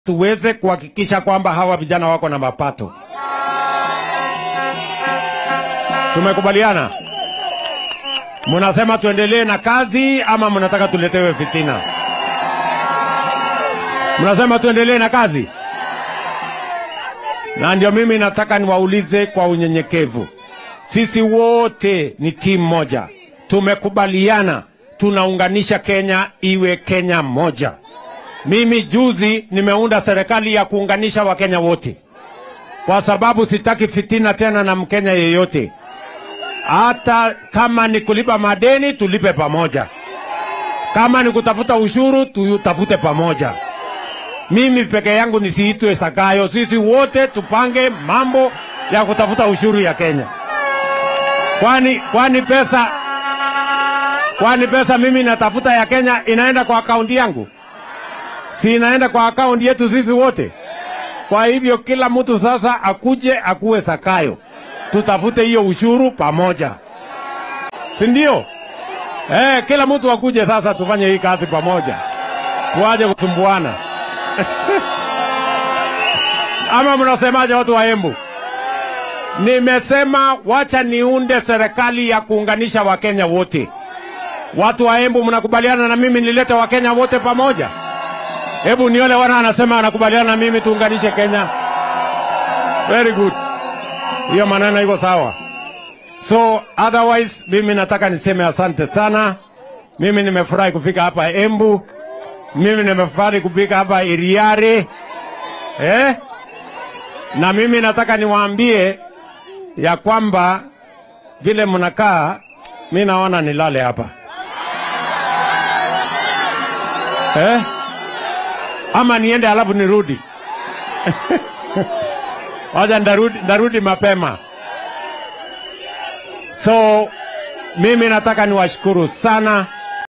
tuweze kuhakikisha kwamba hawa vijana wako na mapato. Tumekubaliana? Mnasema tuendelee na kazi ama mnataka tuletewe fitina? Mnasema tuendelee na kazi, na ndio mimi nataka niwaulize kwa unyenyekevu, sisi wote ni timu moja, tumekubaliana tunaunganisha Kenya iwe Kenya moja. Mimi juzi nimeunda serikali ya kuunganisha Wakenya wote, kwa sababu sitaki fitina tena na Mkenya yeyote. Hata kama ni kulipa madeni, tulipe pamoja. Kama ni kutafuta ushuru, tutafute pamoja. Mimi peke yangu nisiitwe Sakayo. Sisi wote tupange mambo ya kutafuta ushuru ya Kenya. Kwani kwani pesa kwani pesa mimi natafuta ya Kenya inaenda kwa akaunti yangu? Si inaenda kwa akaunti yetu sisi wote? Kwa hivyo kila mtu sasa akuje akuwe Sakayo, tutafute hiyo ushuru pamoja, si ndio? Eh, kila mtu akuje sasa, tufanye hii kazi pamoja, tuaje kusumbuana ama mnasemaje watu wa Embu? Nimesema wacha niunde serikali ya kuunganisha Wakenya wote. Watu wa Embu, mnakubaliana na mimi nilete Wakenya wote pamoja? Hebu niole wana anasema anakubaliana na mimi tuunganishe Kenya. Very good, hiyo maneno iko sawa. So otherwise, mimi nataka niseme asante sana. Mimi nimefurahi kufika hapa Embu, mimi nimefurahi kufika hapa Iriare eh? Na mimi nataka niwaambie ya kwamba vile mnakaa, mi naona nilale hapa eh? ama niende alafu nirudi? Wacha ndarudi, ndarudi mapema. So mimi nataka niwashukuru sana